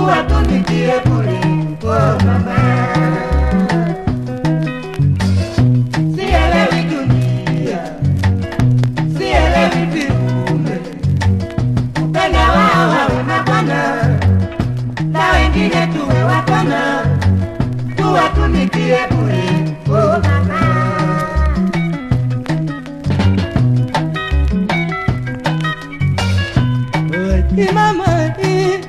tuwatumikie bure. Oh mama, sielewi dunia, sielewi viumbe, upenda wao wawe mabwana na wengine tuwe wapana, tuwatumikie bure. Oh mama. Imamadi,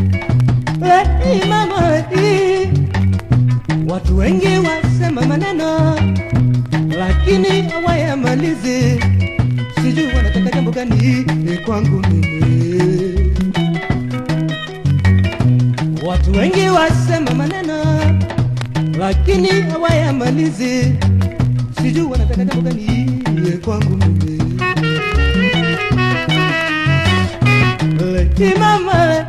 imamadi. Watu wengi wasema maneno lakini hawayamalizi, sijui wanataka jambo gani kwangu mimi. Watu wengi wasema maneno lakini hawayamalizi, sijui wanataka jambo gani kwangu mimi. Imama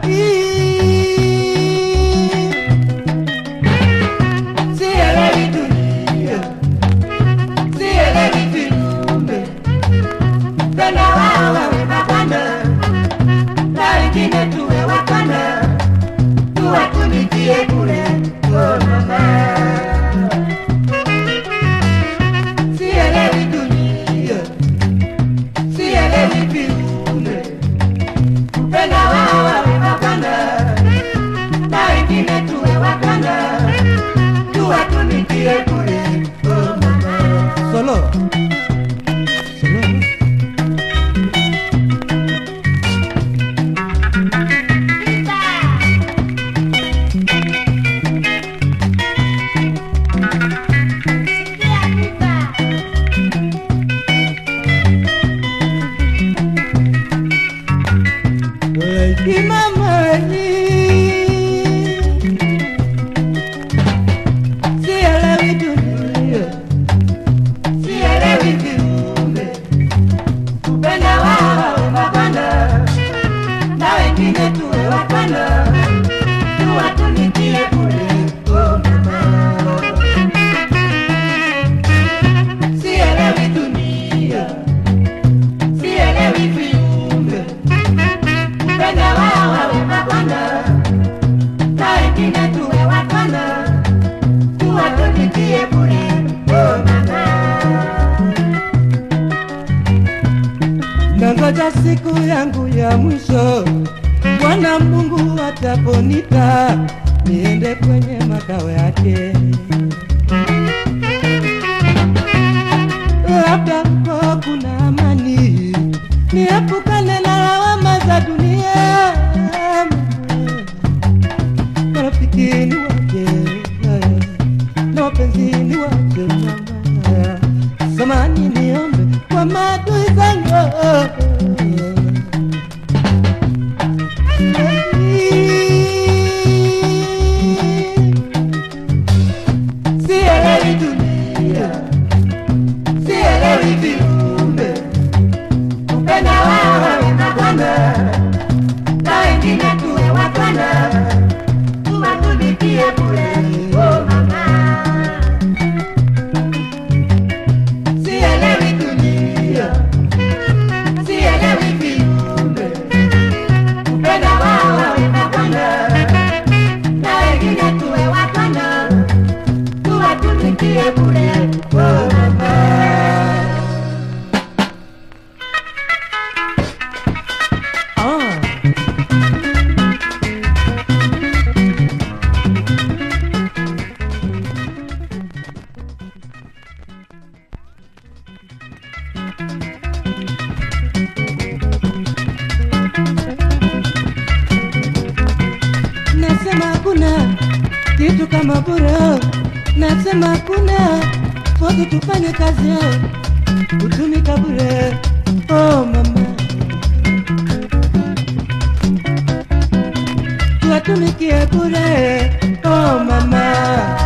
sielewi dunia, sielewi viumbe, tena wao wawe mabwana na wengine tuwe wapana, tuwatumikie bure. Oh mama, sielewi dunia, sielewi viumbe upenda wao wawe mabwana na wengine tuwe wapana, tuwatumikie bure. Oh mama, solo solo Imamani Sielewi dunia Sielewi viumbe Upenda wao wawe mabwana Na wengine tuwe wapana Tuwatumikie bure Oh mama Sielewi dunia Sielewi viumbe Upenda wao wawe mabwana na wengine tuwe wapana, tuwatumikie bure. Oh mama, nangoja siku yangu ya mwisho, Bwana Mungu ataponita niende kwenye makao yake. labda huko kuna amani, niepukane na lawama za dunia. Marafiki ni waje na wapenzi ni waje, mama, samani niombe kwa maadui zangu sielewi dunia sielewi viumbe, upenda wao wawe mabwana na wengine tuwe wapana, tuwatumikie bure. Oh mama, sielewi dunia, sielewi viumbe, upenda wao wawe mabwana na wengine tuwe wapana tuwatumikie bure. Oh mama. Ah. Nasema hakuna kitu kama bure, nasema hakuna sote tufanye kazi kutumika bure. Oh mama, tuwatumikie bure. Oh mama,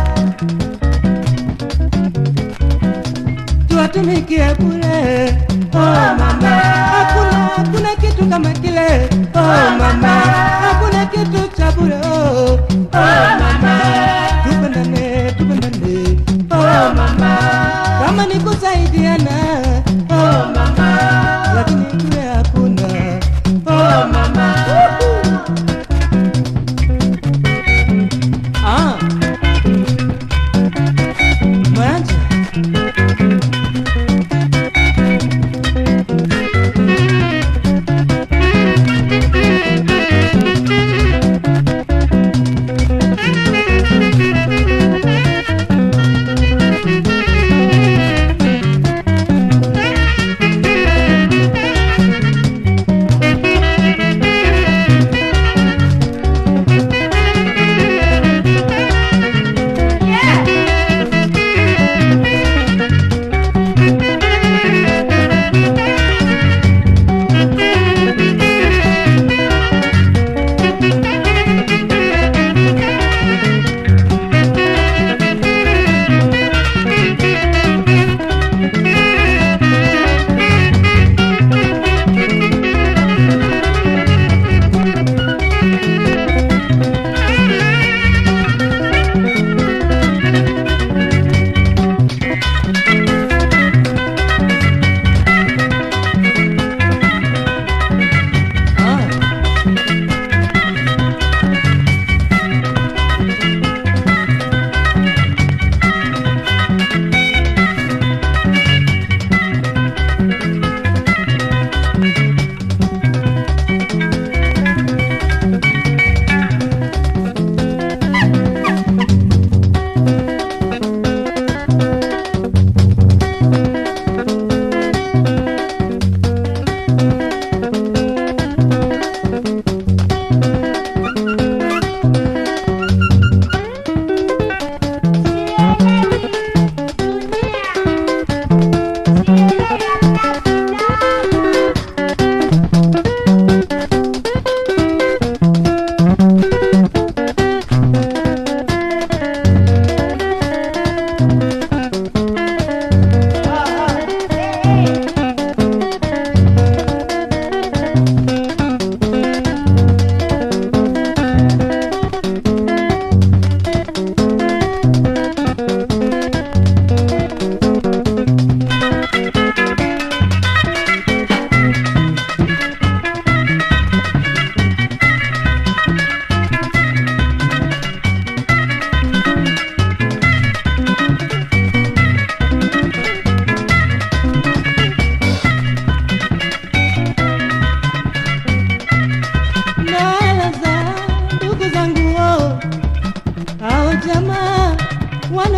tuwatumikie bure. Oh mama, hakuna hakuna kitu kama kile. Oh mama, hakuna kitu cha bure. Oh, oh mama, tupendane, tupendane. Oh mama, kama ni kusaidiana. Oh mama, lakini kule hakuna. Oh mama.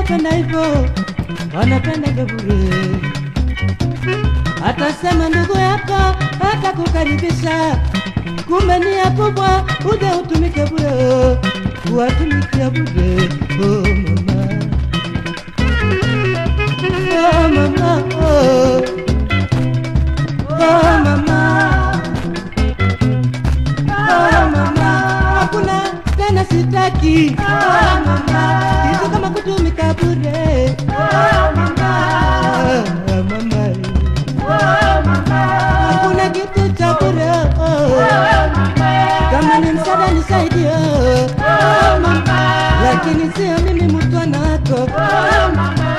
wanapenda hivyo, wanapenda bure. Atasema ndugu yako atakukaribisha, kumbe ni ya kubwa, uje utumike bure, kuwatumikia bure. Oh mama, oh mama, oh, oh mama, oh mama, hakuna tena sitaki, oh mama, hizo kama kutumika bure, oh mama, oh mama, hakuna kitu cha bure, oh, kama ni msaada nisaidie, oh mama, lakini sio mimi mtu anako, oh mama,